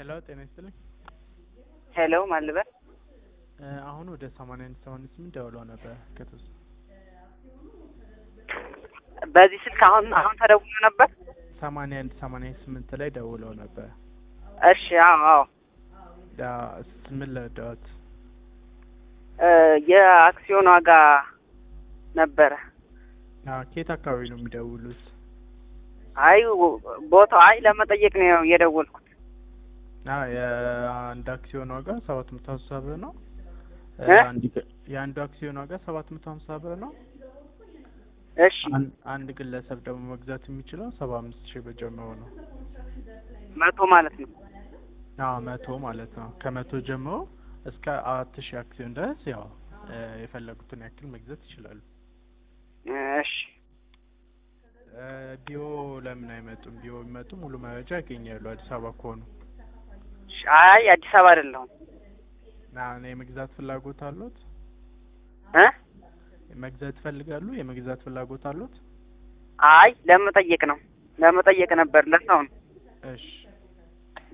ሄሎ ጤና ይስጥልኝ። ሄሎ ማን ልበል? እ አሁን ወደ ሰማንያ አንድ ሰማንያ ስምንት ደውለው ነበር ከተወሰ በዚህ ስልክ አሁን አሁን ተደውሎ ነበር። ሰማንያ አንድ ሰማንያ ስምንት ላይ ደውለው ነበር። እሺ አዎ አዎ ዳ ምን ለዳት እ የአክሲዮን ዋጋ ነበረ። ኬት አካባቢ ነው የሚደውሉት? አይ ቦታው አይ ለመጠየቅ ነው የደወልኩት። አ የአንድ አክሲዮን ዋጋ ሰባት መቶ ሀምሳ ብር ነው። እ እ? አንድ ግ- የአንዱ አክሲዮን ዋጋ ሰባት መቶ ሀምሳ ብር ነው። እሺ አን- አንድ ግለሰብ ደግሞ መግዛት የሚችለው ሰባ አምስት ሺህ ብር ጀምሮ ነው። መቶ ማለት ነው። አዎ መቶ ማለት ነው። ከመቶ ጀምሮ እስከ አራት ሺህ አክሲዮን ድረስ ያው እ የፈለጉትን ያክል መግዛት ይችላሉ። እሺ እ ቢሮ ለምን አይመጡም? ቢሮ ቢመጡ ሙሉ መረጃ ያገኛሉ። አዲስ አበባ ከሆኑ እሺ። አይ አዲስ አበባ አይደለሁም ና እኔ የመግዛት ፍላጎት አሉት? እ መግዛት ይፈልጋሉ? የመግዛት ፍላጎት አሉት? አይ ለመጠየቅ ነው ለመጠየቅ ነበር ለሰው ነው። እሺ